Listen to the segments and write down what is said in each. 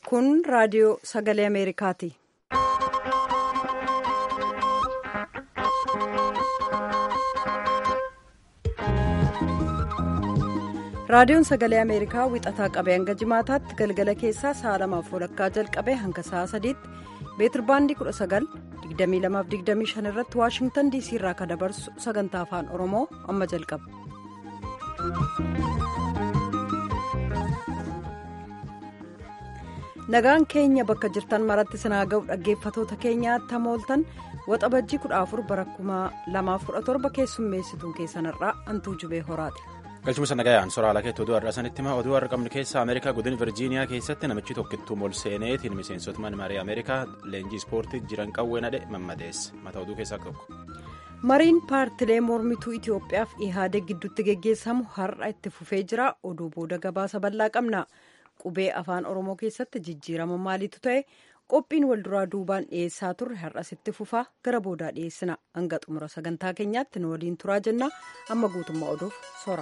Kun raadiyoo sagalee Ameerikaati. Raadiyoon sagalee Ameerikaa wixataa qabee hanga jimaataatti galgala keessaa sa'a lamaaf walakkaa jalqabee hanga sa'a sadiitti beetirbaandii 19,2225 irratti waashingtan diisii irraa kan dabarsu sagantaa afaan oromoo amma jalqaba. nagaan keenya bakka jirtan maratti sinaa ga'u dhaggeeffatoota keenyaatti hamooltan waxabajjii 14 bara 2017 keessummeessituun keessanirraa hantuu jubee horaati. galchuma nagayaan soraa lakeetti oduu har'a sanitti hima oduu har'a qabnu keessaa ameerikaa godin virjiiniyaa keessatti namichi tokkittuu molseeneetiin miseensota mana marii ameerikaa leenjii ispoortii jiran qawwee nadhe mammadeesse mata oduu keessaa tokko. mariin paartilee mormituu itiyoophiyaaf ihaadee gidduutti geggeessamu har'a itti fufee jira oduu booda gabaasa bal'aa qabna qubee afaan oromoo keessatti jijjiirama maaliitu ta'e qophiin walduraa duubaan dhiyeessaa turre har'as itti fufaa gara boodaa dhiyeessina hanga xumura sagantaa keenyaatti nu waliin turaa jenna amma guutummaa oduuf sora.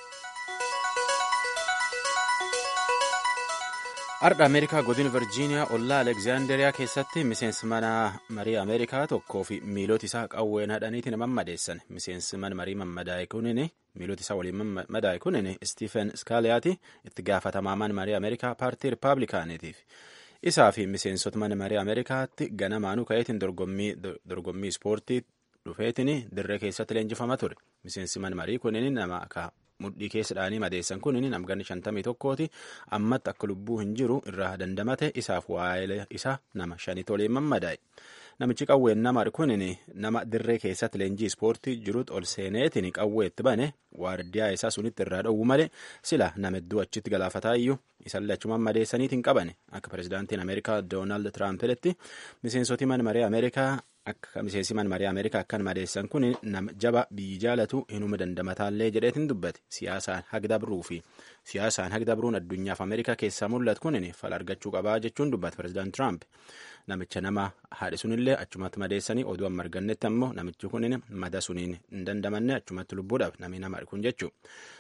Har'a Ameerikaa godin Virjiiniyaa ollaa Alekzaanderiyaa keessatti miseensi mana marii Ameerikaa tokkoo fi miilota isaa qawween hadhaniitiin mammadeessan. Miseensi mana marii mammadaa'e kunin miilota isaa waliin mammadaa'e kunin Stiifen Skaaliyaati itti gaafatamaa mana marii Ameerikaa paartii Rippaabilikaaniitiif. Isaa fi miseensota mana marii Ameerikaatti ganamaanuu ka'eetiin dorgommii ispoortii dhufeetiin dirree keessatti leenjifama ture. Miseensi mana marii kunin nama akka mudhii keessadhaanii madeessan kun namganni shantamii tokkooti ammatti akka lubbuu hin jiru irraa dandamate isaaf waa'ee isaa nama shanii toleen mammadaa'e namichi qawween nama kun nama dirree keessatti leenjii ispoortii jirutti ol seeneetiin qawweetti bane waardiyaa isaa sunitti irraa dhowwu malee sila nama hedduu achitti galaafataa iyyuu isallee achumaan madeessaniitiin qabane akka pirezidaantiin ameerikaa doonaald tiraampiletti miseensotii mana maree ameerikaa akka miseensi mana marii ameerikaa akkan madeessan kun nama jaba biyyi jaalatu hinuma dandamataallee jedheetiin dubbate siyaasaan hagdabruu fi siyaasaan hagdabruun addunyaaf ameerikaa keessaa mul'atu kun fala argachuu qabaa jechuun dubbate pirezidaant tiraamp namicha nama haadhi sunillee achumatti madeessanii oduu amma argannetti ammoo namichi kun mada suniin hin dandamanne achumatti lubbuudhaaf namni nama kun jechuu.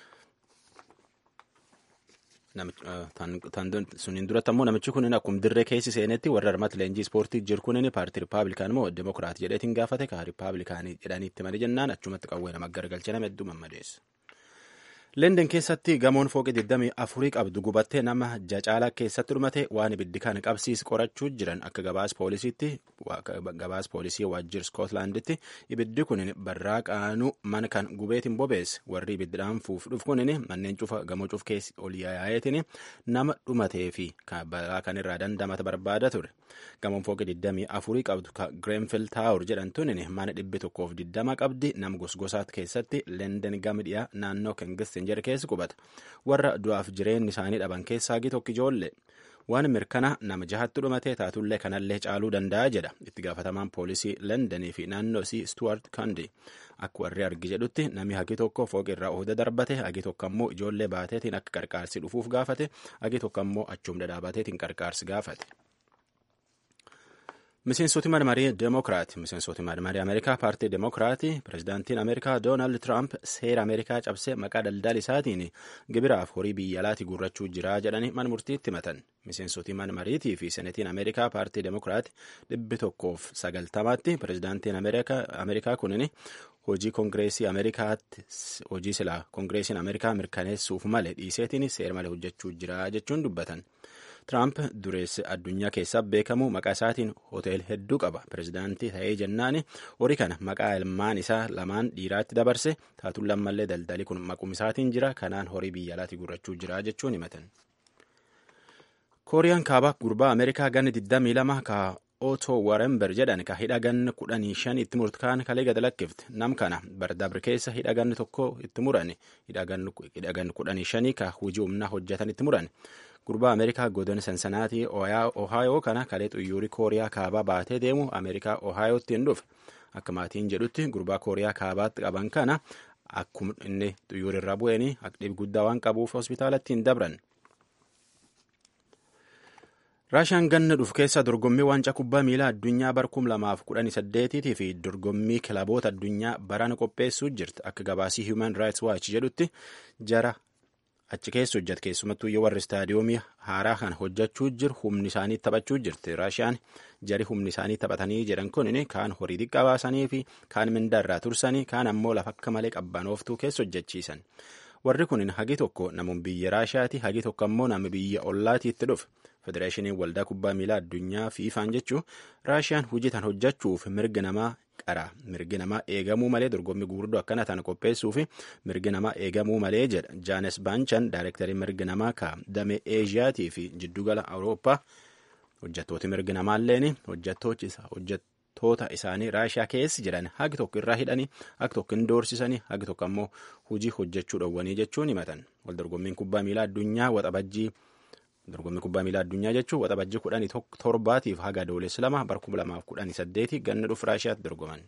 suniin duratti ammoo namichi kun akkuma dirree keessi seenetti warra armatti leenjii ispoortii jiru kun paartii riippaabilikaan moo demokiraatii jedheetiin gaafate ka riippaabilikaanii jedhanii itti malee jennaan achumatti qawwee nama gargalche nama hedduu mammadeessa. Leenden keessatti gamoon fooqii 24 qabdu gubattee nama jacaalaa keessatti dhumate waan ibiddi kan qabsiis qorachuu jiran akka gabaas poolisiitti gabaas poolisii waajjir Skootlaanditti ibiddi kun barraa qaanuu mana kan gubeetiin bobeesse warri ibiddaan fuuf dhufu kun manneen cufa gamoo cuf keessi ol yaa'eetiin nama dhumatee fi balaa kan irraa dandamata barbaada ture. Gamoon fooqii 24 qabdu ka Greenfield Tower jedhamtuun mana dhibbi tokkoof 20 qabdi nama gosgosaat keessatti Leenden gama dhiyaa naannoo Kengistin jedhe keessi qubata warra du'aaf jireenyi isaanii dhaban keessaa hagi tokko ijoollee waan mirkana nama jahatti dhumatee taatullee kanallee caaluu danda'a jedha itti gaafatamaan poolisii leendenii fi naannoo isii stuart kandi akka warri argi jedhutti namni hagi tokko fooqi irraa ooda darbate hagi tokko ammoo ijoollee baateetiin akka qarqaarsi dhufuuf gaafate hagi tokko ammoo achum dhadhaabateetiin qarqaarsi gaafate. miseensoti mana marii deemokiraati miseensoti mana marii ameerikaa paartii deemokiraati pirezidaantiin ameerikaa doonaald tiraamp seera ameerikaa cabsee maqaa daldala isaatiin gibiraaf horii biyya alaatii guurrachuu jira jedhanii mana murtiitti himatan miseensoti mana mariitii fi senetiin ameerikaa paartii deemokiraati dhibbi tokkoof sagaltamaatti pirezidaantiin ameerikaa kunin hojii koongireesii ameerikaatti hojii silaa koongireesiin ameerikaa mirkaneessuuf malee dhiiseetiin seera malee hojjechuu jira jechuun dubbatan. Tiraamp dureessa addunyaa keessaa beekamu maqaa isaatiin hotel hedduu qaba. Pireezidaantii ta'ee jennaan horii kana maqaa ilmaan isaa lamaan dhiiraatti dabarse taatuun lammallee daldalii kun maquma isaatiin jira. Kanaan horii biyya alaatii guurrachuu jira jechuun himatan. Kooriyaan kaabaa gurbaa Ameerikaa ganni 22 ka Otto Warember jedhan ka hidha ganni 15 itti murtaan kalee gad lakkifte. Nam kana bardabri keessa hidha ganni tokko itti murani. Hidha ganni 15 ka hojii humnaa hojjetan itti murani. gurbaa ameerikaa godina sansanaatii ohaayoo kana kalee xuyyuurii kooriyaa kaabaa baatee deemu ameerikaa ohaayootti hin dhufe akka maatiin jedhutti gurbaa kooriyaa kaabaatti qaban kana akkuma inni xuyyuurii irraa bu'eenii dhibi guddaa waan qabuuf hospitaalatti hin dabran. raashiyaan ganna dhufu keessa dorgommii waancaa kubbaa miilaa addunyaa bara kum lamaaf kudhanii saddeetiitii fi dorgommii kilaboota addunyaa barana qopheessuu jirti akka gabaasii human rights watch jedhutti jara achi keessa hojjate keessumattuu yoo warri istaadiyoomii haaraa kan hojjechuu jiru humni isaanii taphachuu jirti raashiyaan jari humni isaanii taphatanii jedhan kun kaan horii xiqqaa baasanii fi kaan mindaarraa tursanii kaan ammoo lafa akka malee qabbanooftuu keessa hojjechiisan warri kun hagi tokko namuun biyya raashiyaati hagi tokko ammoo nama biyya ollaatiitti dhufe federeeshiniin waldaa kubbaa miilaa addunyaa fiifaan jechuu raashiyaan hojii tan hojjechuuf mirga namaa qara mirgi namaa eegamuu malee dorgommii gurguddoo akkana tan qopheessuu fi mirgi namaa eegamuu malee jedha jaanes baanchan daayirektarii mirgi namaa ka damee eeshiyaatii fi jiddugala awurooppaa hojjettooti mirgi namaalleen hojjettoota isaanii raashiyaa keessa jiran hagi tokko irraa hidhanii hagi tokko hin doorsisanii hagi tokko ammoo hojii hojjechuu dhowwanii jechuun himatan wal dorgommiin kubbaa miilaa addunyaa waxabajjii dorgommii kubbaa miilaa addunyaa jechuun waxabajjii kudhanii torbaatiif haga adoolessi lama bara kuma lamaaf kudhanii saddeeti ganna dhufu raashiyaatti dorgoman.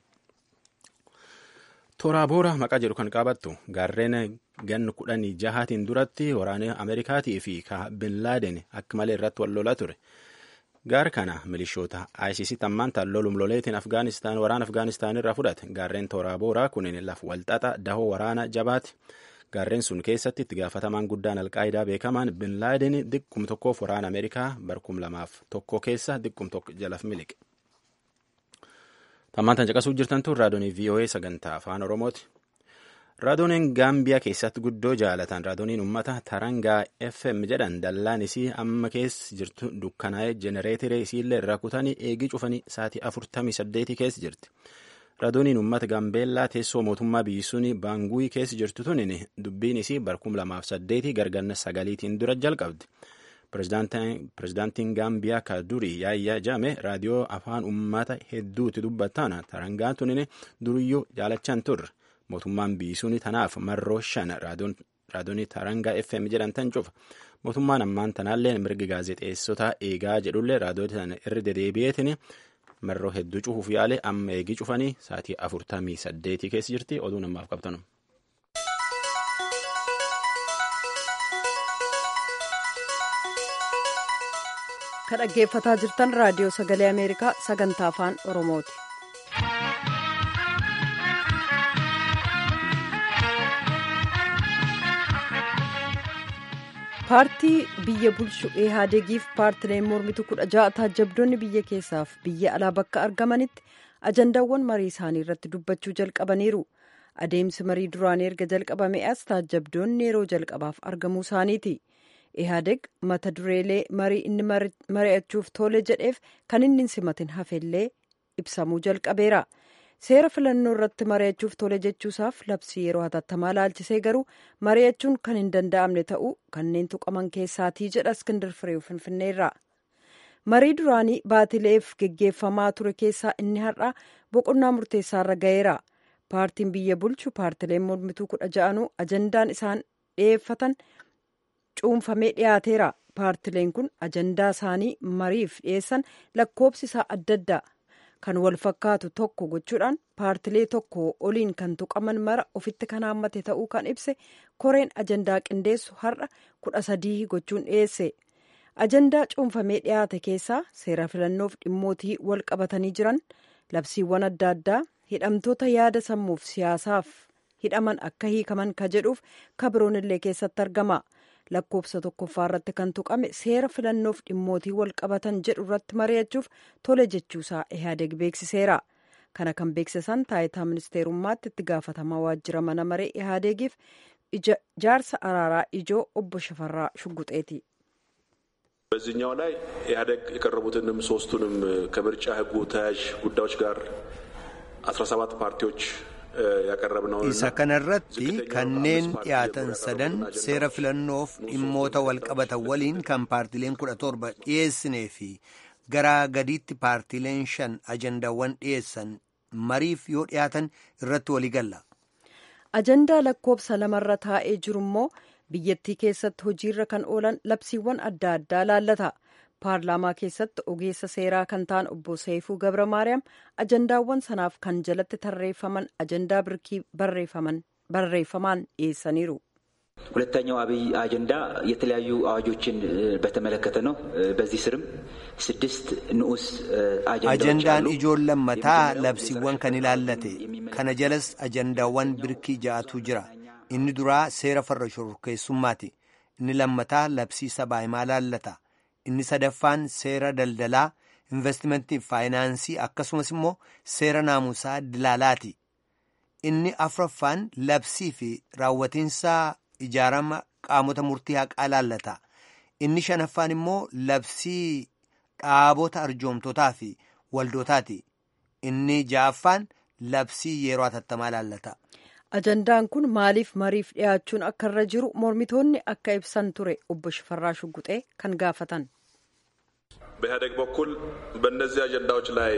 Toraaboora maqaa jedhu kan qabattu gaarreen ganna kudhanii jahaatiin duratti waraana Ameerikaatii fi bin Laaden akka malee irratti wal lolaa ture. Gaar kana milishoota ISIS tammaan tallolum loleetiin Afgaanistaan waraana Afgaanistaan irraa fudhate gaarreen Toraabooraa kunneen laf walxaxa dahoo waraana jabaati. Gaarreen sun keessatti itti gaafatamaan guddaan alqaayidaa beekamaan bin Laaden diqqum tokkoof waraana Ameerikaa barkum lamaaf tokko keessa diqqum tokko jalaf miliqe. Tammaan tan caqasuu jirtan tun raadoonii VOA sagantaa afaan Oromooti. Raadooniin Gaambiyaa keessatti guddoo jaalatan raadooniin uummata Tarangaa FM jedhan dallaan isii amma keessa jirtu dukkanaa'ee jenereetiree isiillee irraa kutanii eegii cufanii sa'aatii afurtamii saddeetii keessa jirti. Raadooniin uummata Gaambeellaa teessoo mootummaa biyyi suni baanguuyii keessa jirtu tunin dubbiin isii barkum lamaaf saddeetii garganna sagaliitiin dura jalqabdi. Pirezidaantiin Gaambiyaa ka durii yaayyaa jaame raadiyoo afaan uummata hedduutti dubbataan tarangaan tunin duriyyuu jaalachaan turre. Mootummaan biyyi suni tanaaf marroo shan raadoonii tarangaa FM jedhan tan cufa. Mootummaan ammaan tanaallee mirgi gaazexeessotaa eegaa jedhullee raadiyoo sana irra dedeebi'eetiin marroo hedduu cufuuf yaale amma eegii cufanii sa'aatii afurtamii saddeetii keessa jirti oduu namaaf qabtanu. Kan dhaggeeffataa jirtan raadiyoo sagalee Ameerikaa sagantaa afaan Oromooti. paartii biyya bulchu ihaadegiif paartileen mormitu kudha ja'a taajabdoonni biyya keessaaf biyya alaa bakka argamanitti ajandaawwan marii isaanii irratti dubbachuu jalqabaniiru adeemsi marii duraanii erga jalqabame as taajabdoonni yeroo jalqabaaf argamuu isaaniiti ihaadeg mata dureelee marii inni mari'achuuf tole jedheef kan inni hin simatin hafellee ibsamuu jalqabeera. seera filannoo irratti mari'achuuf tole jechuusaaf labsii yeroo hatattamaa laalchisee garuu mari'achuun kan hin danda'amne ta'uu kanneen tuqaman keessaatii jedha iskindir fireew finfinneerra marii duraanii baatileef geggeeffamaa ture keessaa inni har'a boqonnaa murteessaarra ga'eera paartiin biyya bulchu paartileen mormituu kudha ja'anuu ajandaan isaan dhiyeeffatan cuunfamee dhiyaateera paartileen kun ajandaa isaanii mariif dhiyeessan lakkoobsi isaa adda adda kan wal fakkaatu tokko gochuudhaan paartilee tokko oliin kan tuqaman mara ofitti kan haammate ta'uu kan ibse koreen ajandaa qindeessu har'a kudha sadii gochuun dhiyeesse ajandaa cuunfamee dhiyaate keessaa seera filannoof dhimmootii wal qabatanii jiran labsiiwwan adda addaa hidhamtoota yaada sammuuf siyaasaaf hidhaman akka hiikaman ka jedhuuf kabiroon illee keessatti argama lakkoofsa tokkoffaa irratti kan tuqame seera filannoof dhimmootii wal qabatan jedhu irratti mari'achuuf tole jechuusaa ihaadeg beeksiseera kana kan beeksisan taayitaa ministeerummaatti itti gaafatamaa waajjira mana maree ihaadegiif jaarsa araaraa ijoo obbo Shafarraa Shugguxeeti. በዚህኛው ላይ ኢህአዴግ የቀረቡትንም ሶስቱንም ከምርጫ ህጉ ተያያዥ ጉዳዮች ጋር አስራ ሰባት ፓርቲዎች isa kanarratti kanneen dhiyaatan sadan seera filannoof dhimmoota walqabatan waliin kan paartileen kudha torba dhiyeessinee fi garaa gadiitti paartileen shan ajandaawwan dhiyeessan mariif yoo dhiyaatan irratti waligalla. ajandaa lakkoobsa lamarra taa'ee jiru immoo biyyattii keessatti hojiirra kan oolan labsiiwwan adda addaa laallata. paarlaamaa keessatti ogeessa seeraa kan ta'an obbo Seifuu Gabra Maariyaam ajandaawwan sanaaf kan jalatti tarreeffaman ajandaa birkii barreeffamaan dhiyeessaniiru. ሁለተኛው አብይ አጀንዳ የተለያዩ አዋጆችን በተመለከተ ነው። በዚህ ስርም ስድስት ንዑስ አጀንዳን ijoon lammataa labsiiwwan kan ilaallate kana jalas ajandaawwan birkii ja'atu jira inni duraa seera farra shororkeessummaati inni lammataa labsii sabaa himaa laallata inni sadaffaan seera daldalaa investimentii faayinaansii akkasumas immoo seera naamusaa dilaalaati inni afuraffaan labsii fi raawwatiinsaa ijaarama qaamota murtii haqaa laallata inni shanaffaan immoo labsii dhaabota arjoomtotaa fi waldootaati inni ja'affaan labsii yeroo hatattamaa laallata. ajandaan kun maaliif mariif dhiyaachuun akka irra jiru mormitoonni akka ibsan ture obbo Shifarraa Shugguxee kan gaafatan. በኢህአዴግ በኩል በእነዚህ አጀንዳዎች ላይ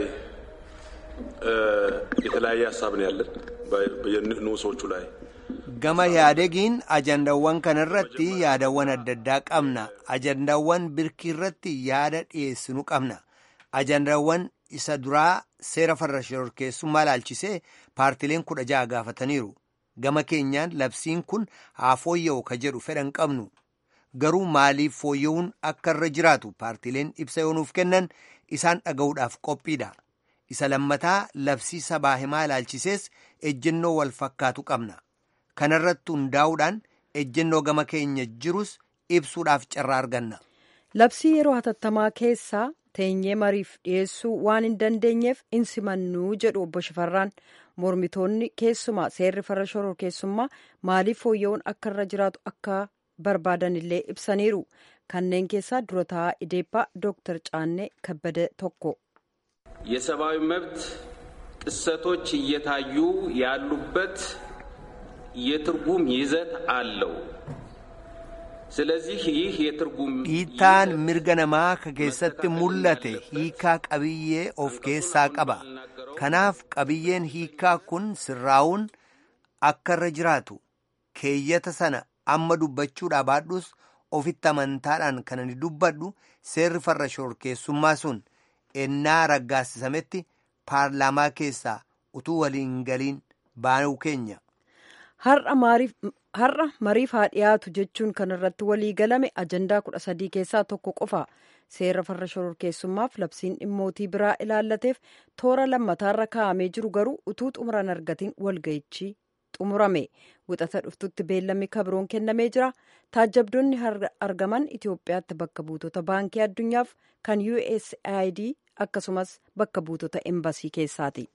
የተለያየ ሀሳብ ነው ያለን ንዑሶቹ ላይ gama yaadegiin ajandaawwan kana irratti yaadawwan adda addaa qabna ajandaawwan birkii irratti yaada dhiyeessinu qabna ajandaawwan isa duraa seera farra shororkeessummaa laalchisee paartileen kudha ja'a gaafataniiru gama keenyaan labsiin kun haa fooyya'u ka jedhu fedhan qabnu garuu maaliif fooyya'uun akka irra jiraatu paartileen ibsa yoonuuf kennan isaan dhaga'uudhaaf qophiidha isa lammataa labsii sabaa himaa laalchisees ejjennoo wal fakkaatu qabna kanarratti hundaa'uudhaan ejjennoo gama keenya jirus ibsuudhaaf carraa arganna. labsii yeroo hatattamaa keessaa teenyee mariif dhiyeessuu waan hin dandeenyeef hin simannuu jedhu obbo Shifarraan mormitoonni keessumaa seerri farra shororkeessummaa maaliif fooyya'uun akka irra jiraatu akka barbaadan illee ibsaniiru kanneen keessaa dura taa'aa ideeppaa dooktar Caannee Kabbade tokko. የሰብአዊ መብት ጥሰቶች እየታዩ ያሉበት የትርጉም ይዘት አለው። ስለዚህ ይህ የትርጉም dhiittaan mirga namaa ka keessatti mul'ate hiikaa qabiyyee of keessaa qaba kanaaf qabiyyeen hiikaa kun sirraa'uun akka irra jiraatu keeyyata sana amma dubbachuudhaa baadhus ofitti amantaadhaan kan ani dubbadhu seerri farra shororkeessummaa sun ennaa raggaasisametti paarlaamaa keessaa utuu waliin galiin baanuu keenya. har'a mariif haa dhiyaatu jechuun kan irratti walii galame ajandaa kudha sadii keessaa tokko qofa seera farra shororkeessummaaf labsiin dhimmootii biraa ilaallateef toora lammataarra kaa'amee jiru garuu utuu xumuran argatiin walga'ichi xumurame wixata dhuftutti beellamni kabroon kennamee jira taajjabdoonni argaman itiyoophiyaatti bakka buutota baankii addunyaaf kan usaid akkasumas bakka buutota embasii keessaati.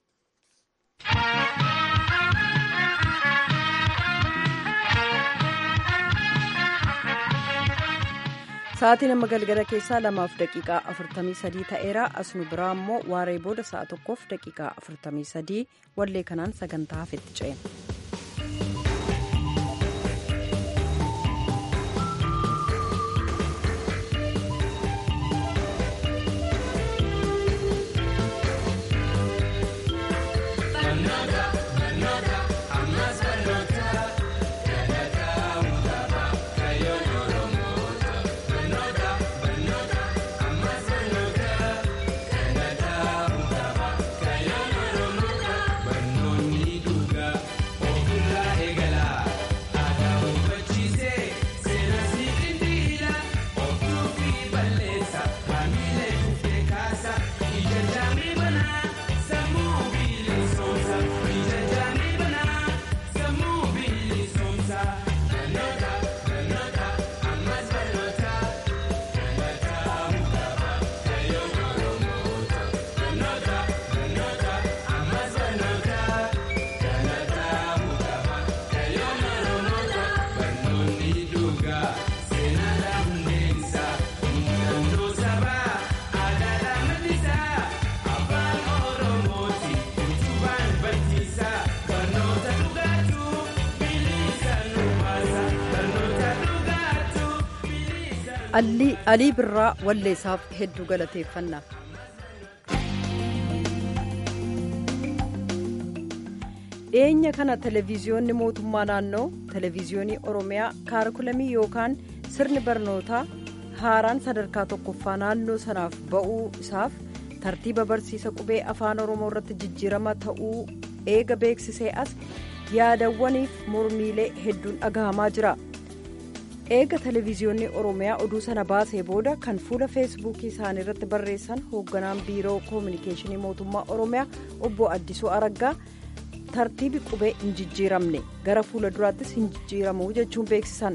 sa'aatiin amma galgala keessaa lamaaf daqiiqaa afurtamii sadii ta'eera asnu biraa immoo waaree booda sa'a tokkoof daqiiqaa afurtamii sadii wallee kanaan sagantaa hafetti ce'en. alii birraa walleessaaf hedduu galateeffanna. dhiyeenya kana televiziyoonni mootummaa naannoo televiziyoonii oromiyaa kaarikulamii yookaan sirni barnootaa haaraan sadarkaa tokkoffaa naannoo sanaaf ba'uu isaaf tartiiba barsiisa qubee afaan oromoo irratti jijjiirama ta'uu eega beeksisee as yaadawwaniif mormiilee hedduun dhagahamaa jira. eega televiziyoonni oromiyaa oduu sana baasee booda kan fuula feesbuukii isaanii irratti barreessan hoogganaan biiroo koominikeeshinii mootummaa oromiyaa obbo addisuu araggaa tartiibi qubee hin jijjiiramne gara fuula duraattis hin jijjiiramu jechuun beeksisan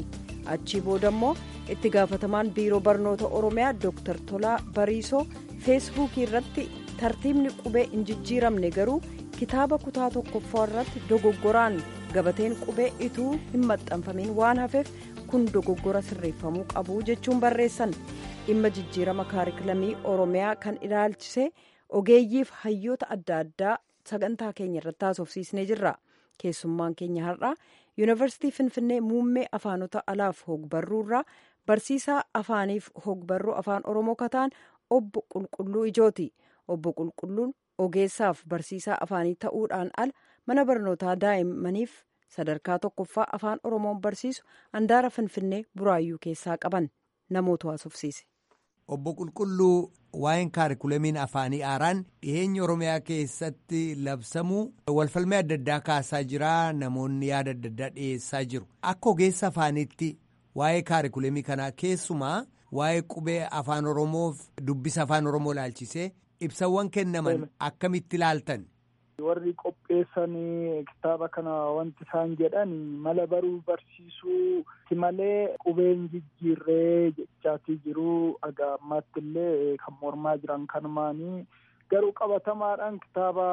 achii booda immoo itti gaafatamaan biiroo barnoota oromiyaa dooktar tolaa bariisoo feesbuukii irratti tartiibni qubee hin jijjiiramne garuu kitaaba kutaa tokkoffaa irratti dogoggoraan gabateen qubee ituu hin maxxanfamin waan hafeef kun dogoggora sirreeffamuu qabu jechuun barreessan dhimma jijjiirama kaarikulamii oromiyaa kan ilaalchise ogeeyyiif hayyoota adda addaa sagantaa keenya irratti haasofsiisnee jirra keessummaan keenya har'aa yuunivarsiitii finfinnee muummee afaanota alaaf hogbarruu irraa barsiisaa afaaniif hogbarruu afaan oromoo kataan obbo qulqulluu ijooti obbo qulqulluun ogeessaaf barsiisaa afaanii ta'uudhaan ala mana barnootaa daa'immaniif sadarkaa tokkoffaa afaan oromoon barsiisu handaara finfinnee buraayyuu keessaa qaban namoota haasofsiise. obbo qulqulluu waa'een kaarikulamiin afaanii haaraan dhiheenya oromiyaa keessatti labsamuu walfalmee adda addaa kaasaa jira namoonni yaada adda addaa dhiyeessaa jiru akka ogeessa afaaniitti waa'ee kaarikulamii kanaa keessumaa waa'ee qubee afaan oromoof dubbisa afaan oromoo ilaalchisee ibsawwan kennaman akkamitti ilaaltan. warri qopheessanii kitaaba kana wanti isaan jedhan mala baruu barsiisuu ti malee qubeen jijjiirree jechaatii jiru aga ammaatti illee kan mormaa jiran kanumaanii garuu qabatamaadhaan kitaaba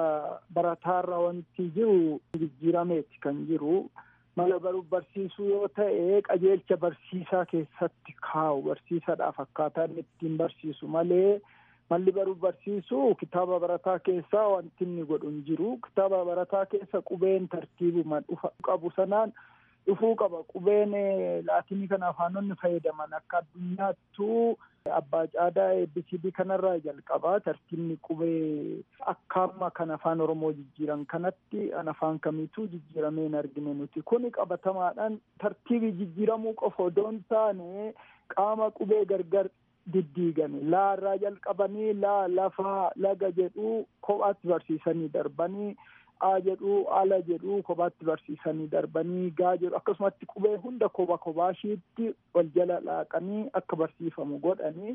barataarra wanti jiru jijjiirameeti kan jiru mala baruu barsiisuu yoo ta'e qajeelcha barsiisaa keessatti kaa'u barsiisadhaaf akkaataa inni ittiin barsiisu malee. malli baruu barsiisuu kitaaba barataa keessaa wanti inni godhu hin jiru kitaaba barataa keessa qubeen tartiibuma dhufa qabu sanaan dhufuu qaba qubeen laatinii kana afaanonni fayyadaman akka addunyaattuu abbaa caadaa ABCD kanarraa jalqabaa tartiibni qubee akka amma kan afaan oromoo jijjiiran kanatti an afaan kamiituu jijjiiramee hin argine nuti kuni qabatamaadhaan tartiibii jijjiiramuu qofa odoo hin taane qaama qubee gargar diddiigame laa irraa jalqabanii laa lafaa laga jedhuu kophaatti barsiisanii darbanii a jedhuu ala jedhuu kophaatti barsiisanii darbanii gaa jedhu akkasumatti qubee hunda kopha kophaashiitti wal jala laaqanii akka barsiifamu godhanii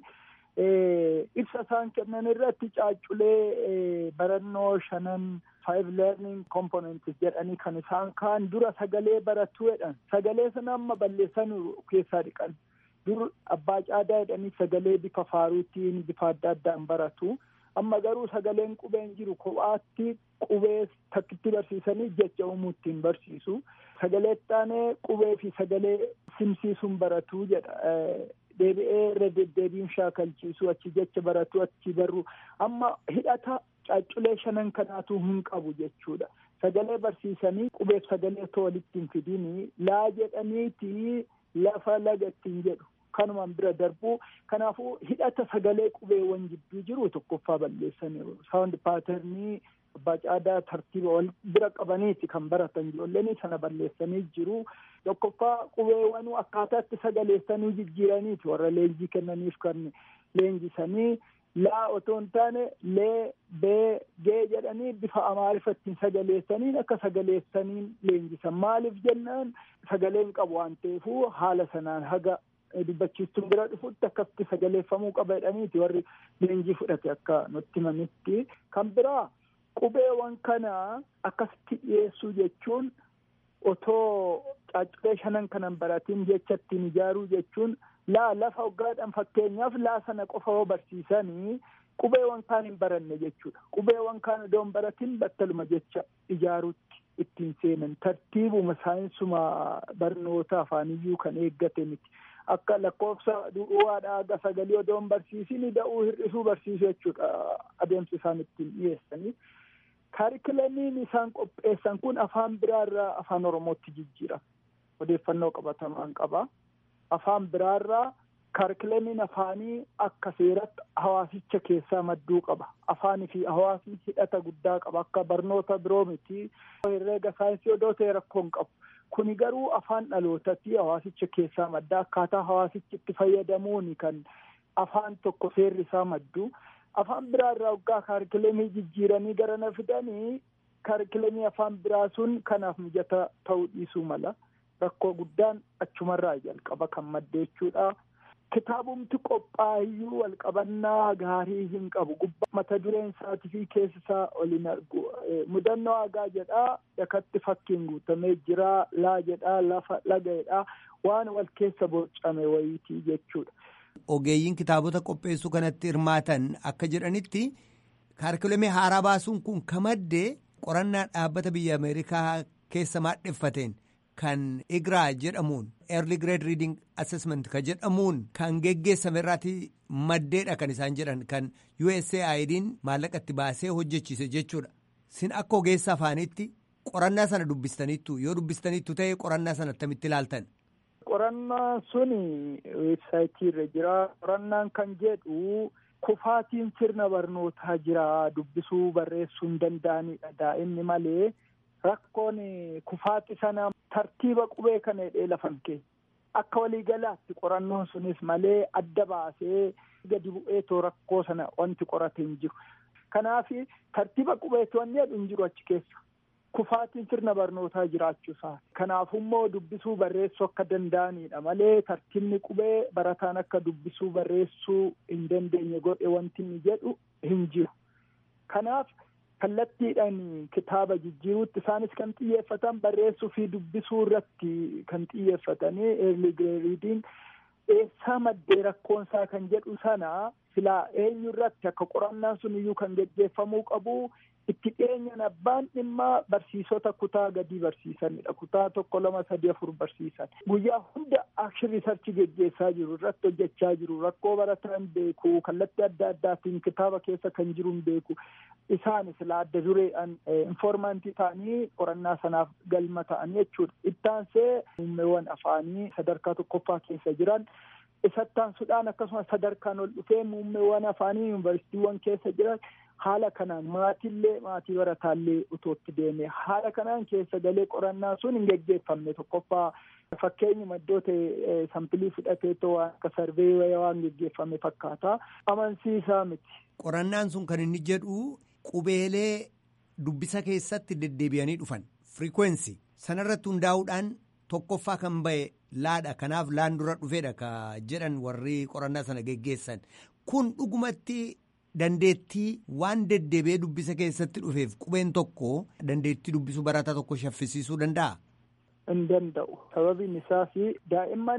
ibsa isaan kennan irratti caacculee barannoo shanan five learning components jedhanii kan isaan kaan dura sagalee baratu jedhan sagalee sana amma balleessan keessaa dhiqan dur abbaa caadaa jedhanii sagalee bifa faaruutiin bifa adda addaan baratu amma garuu sagaleen qubeen jiru kophaatti qubee takkitti barsiisanii jecha uumuu ittiin barsiisu sagalee taanee qubee fi sagalee simsiisuun baratu jedha deebi'ee irra deddeebiin shaakalchiisu achi jecha baratu achi barru amma hidhata caacculee shanan kanaatu hin qabu jechuudha sagalee barsiisanii qubeef sagalee too walitti hin fidini laa jedhaniiti lafa laga ittiin jedhu kanumaan bira darbuu kanaafuu hidhata sagalee qubeewwan jidduu jiru tokkoffaa balleessaniiru saawuнд paaternii abbaa caadaa tartiiba wal bira qabaniiti kan baratan ijoolleen sana balleessanii jiru tokkoffaa qubeewwan akkaataatti sagaleessanii jijjiiraniiti warra leenjii kennaniif kan leenjisanii laa otoo hin taane lee bee gee jedhanii bifa amaariffattiin sagaleessaniin akka sagaleessaniin leenjisan maaliif jennaan sagaleen qabu waan ta'eefuu haala sanaan haga dubbachiistuun bira dhufutti akkasitti sagaleeffamuu qaba jedhaniiti warri leenjii fudhate akka nutti himanitti kan biraa qubeewwan kana akkasitti dhiyeessuu jechuun otoo caacculee shanan kanan baratiin jecha ittiin ijaaruu jechuun laa lafa hoggaadhaan fakkeenyaaf laa sana qofa yoo barsiisanii qubeewwan kaan hin baranne jechuudha qubeewwan kaan odoo hin baratin battaluma jecha ijaaruutti ittiin seenan tartiibuma saayinsuma barnoota afaaniyyuu kan eeggate miti akka lakkoofsa du'uwaadha aga sagalii odoo hin barsiisin da'uu hir'isuu barsiisu jechuudha adeemsa isaan ittiin dhiyeessanii kaarikulamiin isaan qopheessan kun afaan biraarraa afaan oromootti jijjiirama odeeffannoo qabatamaan qaba afaan biraarraa kaarikulamiin afaanii akka seeratti hawaasicha keessaa madduu qaba afaanii fi hawaasni hidhata guddaa qaba akka barnoota biroo miti herreega saayinsii odoo ta'e rakkoo hin qabu kuni garuu afaan dhalootatti hawaasicha keessaa madda akkaataa hawaasichi itti fayyadamuuni kan afaan tokko seerri isaa maddu afaan biraa irraa waggaa kaarikilemii jijjiiranii gara na fidanii kaarikilemii afaan biraa sun kanaaf mijata ta'uu dhiisuu mala rakkoo guddaan achumarraa jalqaba kan madde jechuudha. Kitaabumti qophaayyuu walqabannaa gaarii hin qabu gubbaa mata dureen isaatii fi keessi isaa waliin argu mudannoo hagaa jedhaa yakatti fakkiin guutamee jira laa jedhaa lafa laga'edha waan wal keessa bocame wayiitii jechuudha. Ogeeyyiin kitaabota qopheessuu kanatti hirmaatan akka jedhanitti kaarikulamii haaraa baasuun kun kamaddee qorannaa dhaabbata biyya Ameerikaa keessa maadheffateen kan IGRA jedhamuun Early Grade Reading Assessment kan jedhamuun kan geggeessame irraati maddeedha kan isaan jedhan kan USAID'n maallaqa itti baasee hojjechiise jechuudha. Sin akka ogeessa afaanitti qorannaa sana dubbistaniittu yoo dubbistaniittu ta'e qorannaa sana attamitti ilaaltan. Qorannaan suni weebsaayitii irra jira. Qorannaan kan jedhu kufaatiin sirna barnootaa jira dubbisuu barreessuu hin danda'anidha daa'imni malee rakkoon kufaati sana tartiiba qubee kana hidhee lafan kee akka waliigalaatti qorannoon sunis malee adda baasee gadi bu'eetoo rakkoo sana wanti qorate hin jiru. Kanaaf tartiiba qubeetu wanni jedhu hin jiru achi keessa. Kufaatiin sirna barnootaa jiraachuusaa. Kanaafummoo dubbisuu barreessuu akka danda'anidha malee tartiibni qubee barataan akka dubbisuu barreessuu hin dandeenye godhe wanti inni jedhu hin jiru. Kanaaf kallattiidhaan kitaaba jijjiiruutti isaanis kan xiyyeeffatan barreessuu fi dubbisuu irratti kan xiyyeeffatanii early reading eessaa maddee rakkoonsaa kan jedhu sana silaa eenyu irratti akka qorannaan sun iyyuu kan geggeeffamuu qabu itti dhiyeenyan abbaan dhimma barsiisota kutaa gadii barsiisanidha. Kutaa tokko lama sadii afur barsiisan. Guyyaa hunda akshin riisarchi geggeessaa jiru irratti hojjechaa jiru rakkoo barataan beeku kallattii adda addaatiin kitaaba keessa kan jiru hin beeku isaan sila adda dureedhaan informantii ta'anii qorannaa sanaaf galma ta'anii jechuudha. Ittaansee muummeewwan afaanii sadarkaa tokkoffaa keessa jiran isattaansuudhaan akkasumas sadarkaan ol dhufee muummeewwan afaanii yuunivarsiitiiwwan keessa jiran haala kanaan maatiillee maatii barataallee utootti deeme haala kanaan keessa galee qorannaa sun hin geggeeffamne tokkoffaa fakkeenyuma iddoo ta'e sampilii fudhateetoo waan akka sarvee waan geggeeffame fakkaata amansiisaa miti. Qorannaan sun kan inni jedhu qubeelee dubbisa keessatti deddeebi'anii dhufan firikweensi sanarratti hundaa'uudhaan tokkoffaa kan ba'e laadha kanaaf laan dura dhufeedha ka jedhan warri qorannaa sana geggeessan kun dhugumatti. Dandeettii waan deddeebi'ee dubbisa keessatti dhufeef qubeen tokko dandeettii dubbisuu barataa tokko shaffisiisuu danda'a. Hin danda'u. Sababiin isaas daa'imman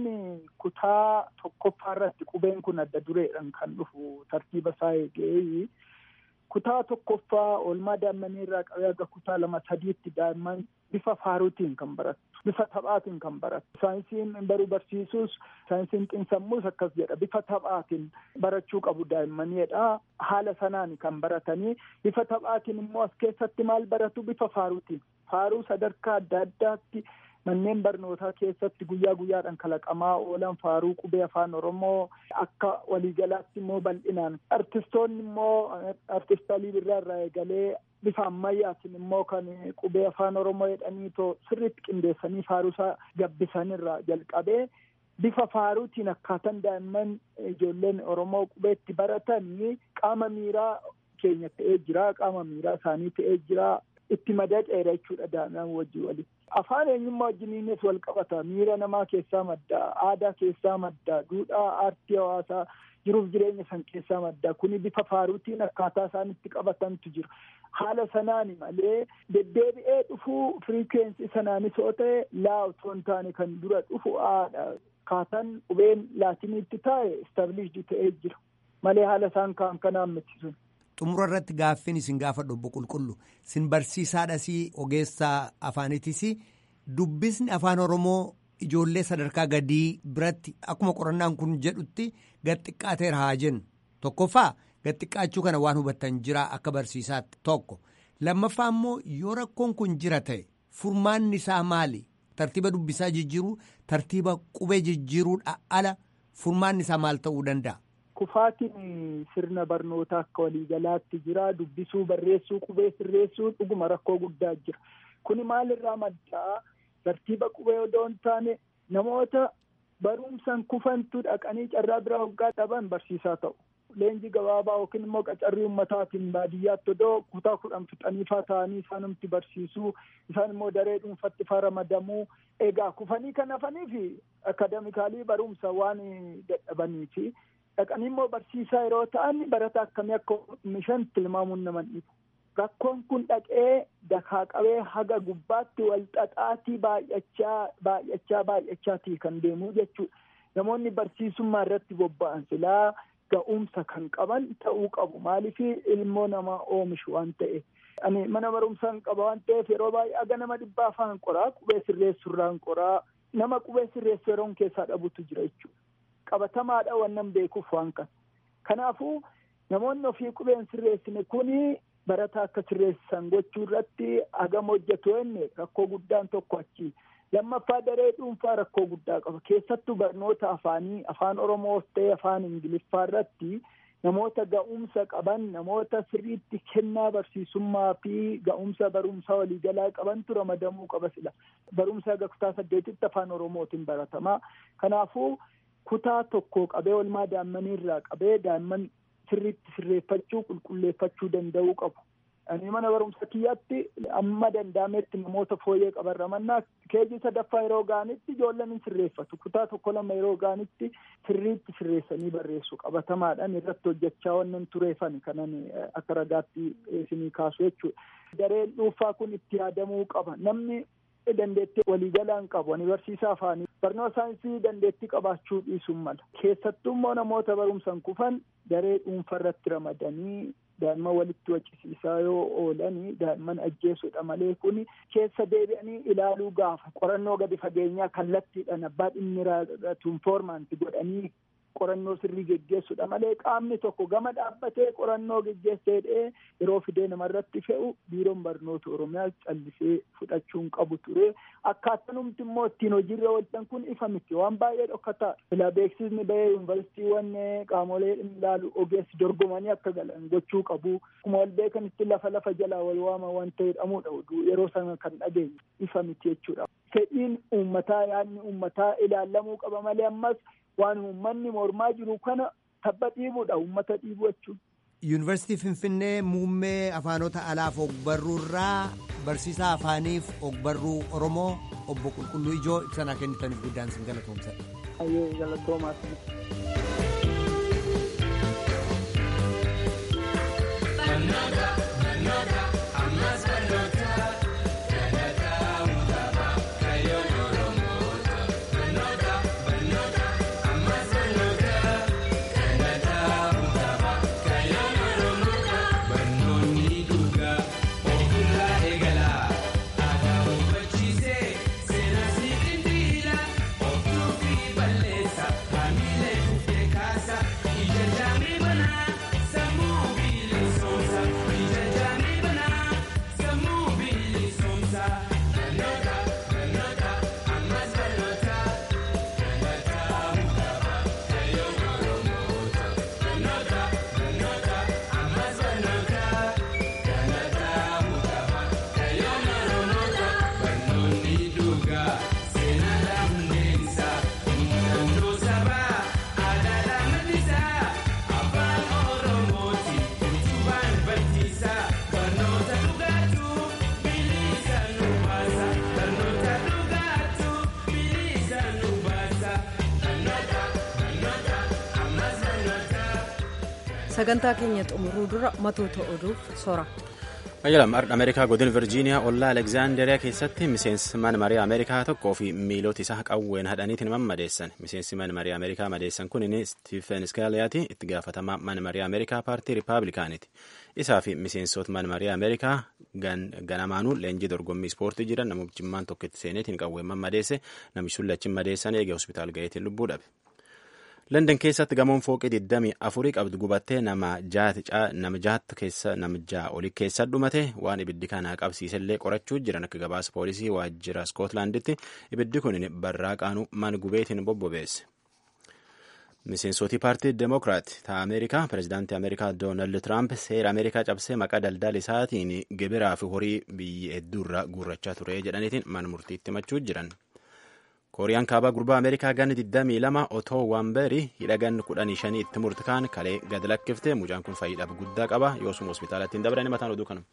kutaa tokkoffaa irratti qubeen kun adda dureedhaan kan dhufu tartiiba isaa eegee kutaa tokkoffaa oolmaa daa'immanii irraa qabee aga kutaa lama sadiitti daa'imman bifa faaruutiin kan barattu. Bifa taphaatiin kan barattu. Saayinsiin baruu barsiisuus saayinsiin xiinsammuus akkas jedha. Bifa taphaatiin barachuu qabu daa'immaniidha. Haala sanaan kan baratanii bifa taphaatiin immoo as keessatti maal baratu bifa faaruutiin. Faaruu sadarkaa adda addaatti manneen barnootaa keessatti guyyaa guyyaadhaan kalaqamaa oolan faaruu qubee afaan oromoo akka waliigalaatti immoo bal'inaan artistoonni immoo artist Alii Birraa irraa eegalee bifa ammayyaatiin immoo kan qubee afaan oromoo jedhanii too sirriitti qindeessanii faaruusaa gabbisanirraa jalqabee bifa faaruutiin akkaataan daa'imman ijoolleen oromoo qubeetti baratanii qaama miiraa keenya ta'ee jira qaama miiraa isaanii ta'ee jira itti madaqeera jechuudha daa'imman wajjin walitti. Afaan eenyummaa wajjiniinis wal qabata miira namaa keessaa madda aadaa keessaa madda duudhaa aartii hawaasaa jiruuf jireenya san keessaa madda kuni bifa faaruutiin akkaataa isaan itti qabatantu jira. Haala sanaani malee deddeebi'ee dhufuu firiikwensi sanaanis yoo ta'e laa otoo hin taane kan dura dhufu aadha. Akkaataan qubeen laatiniitti taa'e istaabilishdi ta'ee jira. Malee haala isaan kaan kanaan miti sun. Xumura irratti gaaffiin isin gaafadhu obbo Qulqullu sin barsiisaadhas ogeessaa afaanitis dubbisni afaan Oromoo ijoollee sadarkaa gadii biratti akkuma qorannaan kun jedhutti gad xiqqaateera haa jennu tokkoffaa gad xiqqaachuu kana waan hubattan jira akka barsiisaatti tokko lammaffaa immoo yoo rakkoon kun jira ta'e furmaanni isaa maali tartiiba dubbisaa jijjiiruu tartiiba qubee jijjiiruudha ala furmaanni isaa maal ta'uu danda'a. Kufaatiin sirna barnootaa akka waliigalaatti jira. Dubbisuu, barreessuu, qubee sirreessuu dhuguma rakkoo guddaa jira. Kuni maalirraa maddaa tartiiba qubee odoo hin taane namoota barumsaan kufantu dhaqanii carraa biraa hoggaa dhaban barsiisaa ta'u. Leenjii gabaabaa yookiin immoo qacarrii ummataatiin baadiyyaatti odoo kutaa kudhan fixaniifaa ta'anii isaanumti barsiisuu isaan immoo daree dhuunfatti faa ramadamuu egaa kufanii kan hafaniif akademikaalii barumsa waan dadhabaniifi dhaqanii immoo barsiisaa yeroo ta'an barataa akkamii akka mishan tilmaamuun nama dhibu. rakkoon kun dhaqee dakaa qabee haga gubbaatti wal xaxaatii baay'achaa baay'achaa baay'achaatii kan deemuu jechuudha. Namoonni barsiisummaa irratti bobba'an silaa ga'umsa kan qaban ta'uu qabu. Maaliif ilmoo namaa oomishu waan ta'e. Ani mana barumsaa hin qaba waan ta'eef yeroo baay'ee aga nama dhibbaa afaan qoraa qubee sirreessurraan qoraa nama qubee sirreessu yeroon keessaa dhabutu jira jechuudha. Qabatamaadha wannan beekuuf waan kana. Kanaafuu namoonni ofii qubeen sirreessine kuni barataa akka sirreessan gochuu irratti hagam hojjetu jenne rakkoo guddaan tokko achi. Lammaffaa daree dhuunfaa rakkoo guddaa qaba. Keessattuu barnoota afaanii afaan Oromoo ta'e afaan Ingiliffaa irratti namoota ga'umsa qaban namoota sirriitti kennaa barsiisummaa fi ga'umsa barumsaa waliigalaa qabantu ramadamuu qaba sila. Barumsa haga kutaa saddeetitti afaan Oromootiin baratamaa. Kanaafuu kutaa tokko qabee olmaa daa'immanii irraa qabee daa'imman sirriitti sirreeffachuu qulqulleeffachuu danda'uu qabu. Ani mana barumsa kiyyaatti amma danda'ametti namoota fooyyee qaban ramannaa keejii sadaffaa yeroo ga'anitti ijoolleen hin sirreeffatu. Kutaa tokko lama yeroo ga'anitti sirriitti sirreessanii barreessu qabatamaadhaan irratti hojjechaa wannan tureefan kanan akka ragaatti isinii kaasu jechuudha. Dareen dhuunfaa kun itti yaadamuu qaba. Namni dandeettii waliigalaan qabu. Ani barsiisaa afaanii barnoota saayinsii dandeettii qabaachuu dhiisuun mala. Keessattuu immoo namoota barumsan kufan daree dhuunfaa irratti ramadanii daa'imman walitti waccisiisaa yoo oolanii daa'imman ajjeessuudha malee kuni keessa deebi'anii ilaaluu gaafa qorannoo gadi fageenyaa kallattiidhaan abbaa dhimmi raadhatu infoormaanti godhanii qorannoo sirrii geggeessuudha malee qaamni tokko gama dhaabbatee qorannoo geggeessee dhee yeroo fidee namarratti fe'u biiroon barnoota oromiyaa callisee fudhachuun qabu ture akkaatanumti immoo ittiin hojiirra oolchan kun ifa miti waan baay'ee dhokkataa ilaa beeksisni bahee yuunivarsiitiiwwan qaamolee ilaalu ogeessi dorgomanii akka galan gochuu qabu akkuma wal beekanitti lafa lafa jalaa wal waama waan ta'e jedhamudha oduu yeroo sana kan dhageenye ifa miti jechuudha fedhiin uummataa yaadni uummataa ilaallamuu qaba malee ammas waan uummanni mormaa jiru kana tabba dhiibuudha uummata dhiibu jechuudha. Yuunivarsiitii Finfinnee muummee afaanota alaaf ogbarruu irraa barsiisaa afaaniif ogbarruu Oromoo obbo Qulqulluu Ijoo ibsanaa kennitaniif guddaan sin galatoomsa. Ayyee galatoomaa sagantaa keenya xumuruu dura matoota oduuf sora. Ayyalam Ameerikaa godina Virjiiniyaa ollaa Alekzaanderiyaa keessatti miseensi mana marii Ameerikaa tokkoo fi miilota isaa qawween hadhaniitiin mammadeessan. Miseensi mana marii Ameerikaa madeessan kun inni Stiifen Skaaliyaati itti gaafatamaa mana marii Ameerikaa paartii Rippaabilikaaniiti. Isaa fi miseensota mana marii Ameerikaa ganamaanuu leenjii dorgommii ispoortii jiran namoota jimmaan tokkotti seeneetiin qawween mammadeesse namichi sun lachiin madeessan eegee hospitaal gaheetiin lubbuu dhabe. London keessatti gamoon fooqii 24 qabdu gubattee nama jahattu keessa namicha olii keessa dhumate waan ibiddi kana qabsiisellee qorachuu jiran akka gabaasa poolisii waajjira Skootlaanditti ibiddi kun barraaqaanuu mana gubeetiin bobbobeesse. Miseensoti paartii Demokiraat ta Ameerikaa pirezidaantii Ameerikaa Doonaald Tiraamp seera Ameerikaa cabsee maqaa daldala isaatiin gibiraa fi horii biyya hedduurraa guurrachaa ture jedhaniitiin mana murtiitti himachuu jiran. kooriyaan kaabaa gurbaa ameerikaa ganni 22 otoo waanberii hidha ganni 15 itti murtikaan kalee gad lakkifte mucaan kun fayyiidhaaf guddaa qaba yoosuma hospitaalatti hin dabarani mataan oduu kanuma.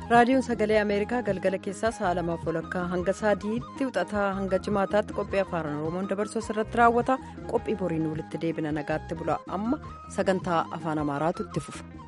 raadiyoon sagalee ameerikaa galgala keessaa sa'a lamaaf walakkaa hanga sadiitti wixataa hanga jimaataatti qophii afaan oromoon dabarsuu irratti raawwata qophii boriin walitti deebina nagaatti bula amma sagantaa afaan amaaraatu itti fufa.